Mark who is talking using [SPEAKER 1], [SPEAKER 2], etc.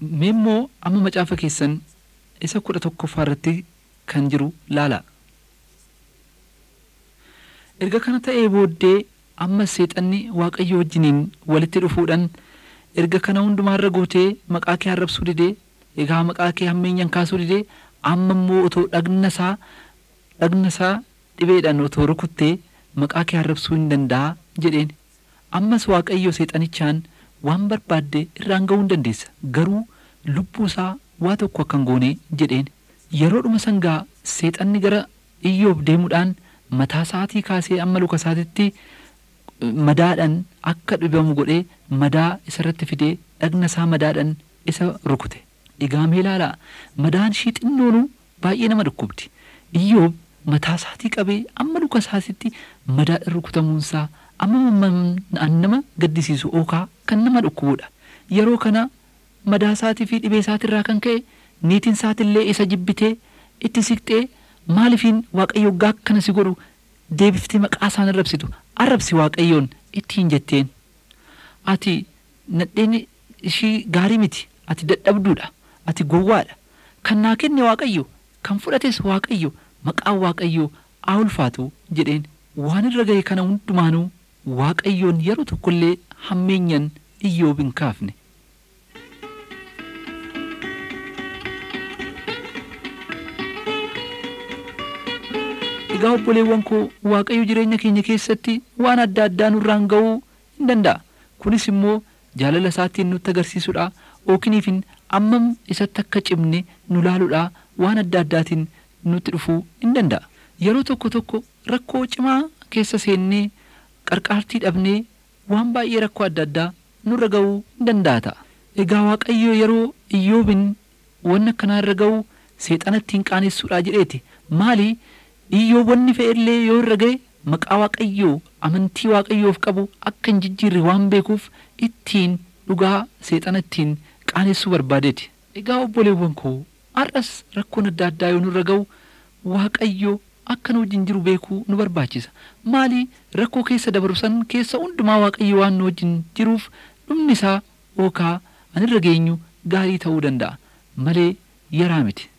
[SPEAKER 1] Mee immoo amma macaafa keessan isa kudha tokkoffaa irratti kan jiru laala. Erga kana ta'ee booddee ammas seexanni waaqayyo wajjiniin walitti dhufuudhaan erga kana hundumaarra gootee maqaa kee arrabsuu didee egaa maqaa kee hammeenyaan kaasuu didee amma immoo otoo dhagna isaa dhagna isaa dhibeedhaan otoo rukuttee maqaa kee arrabsuu hin danda'a jedheen ammas waaqayyo seexanichaan waan barbaadde irraan ga'uu hin dandeessa garuu lubbuu isaa waa tokko akka hin goone jedheen yeroodhuma sangaa seexanni gara iyyoob deemuudhaan mataa isaatii kaasee amma luka isaatitti madaadhaan akka dhibamu godhee madaa isarratti fidee dhagna isaa madaadhaan isa rukute egaa mee ilaalaa madaan ishii xinnoonu baay'ee nama dhukkubdi iyyoob mataa isaatii qabee amma luka isaatitti madaadhaan rukutamuunsaa amma nama gaddisiisu ookaa kan nama dhukkubuudha yeroo kana madaa isaatii fi dhibee isaatirraa kan ka'e niitiin isaatillee isa jibbitee itti siqxee maalifiin waaqayyo gaa akkana si godhu deebiftee maqaa isaan arrabsitu arrabsi waaqayyoon ittiin jetteen ati nadheen ishii gaarii miti ati dadhabduudha ati gowwaadha kan naa kenne waaqayyo kan fudhates waaqayyo maqaan waaqayyo haa ulfaatu jedheen waan irra ga'e kana hundumaanuu waaqayyoon yeroo tokkollee hammeenyan iyyoob hin kaafne. Egaa obboleewwan koo waaqayyo jireenya keenya keessatti waan adda addaa nurraan ga'uu hin danda'a. Kunis immoo jaalala isaatiin nutti agarsiisudha. Ookiniifin ammam isatti akka cimne nu laaluudha waan adda addaatiin nutti dhufuu hin danda'a. Yeroo tokko tokko rakkoo cimaa keessa seennee qarqaartii dhabnee waan baay'ee rakkoo adda addaa nurra ga'uu hin danda'a ta'a. Egaa waaqayyo yeroo iyyoobin wanna akkanaa irra ga'u seexanatti hin qaanessuudha jedheeti. Maali? Iyyoob wanni fe'ellee yoo irra ga'e maqaa waaqayyoo amantii waaqayyoof qabu akka hin jijjiirre waan beekuuf ittiin dhugaa seexana ittiin qaanessuu barbaadeeti. Egaa obboleewwan koo har'as rakkoon adda addaa yoo nurra ga'u waaqayyo akka nu wajjin jiru beekuu nu barbaachisa. Maali rakkoo keessa dabaru san keessa hundumaa waaqayyo waan nu wajjin jiruuf dhumni isaa yookaa anirra geenyu gaarii ta'uu danda'a malee yaraa miti.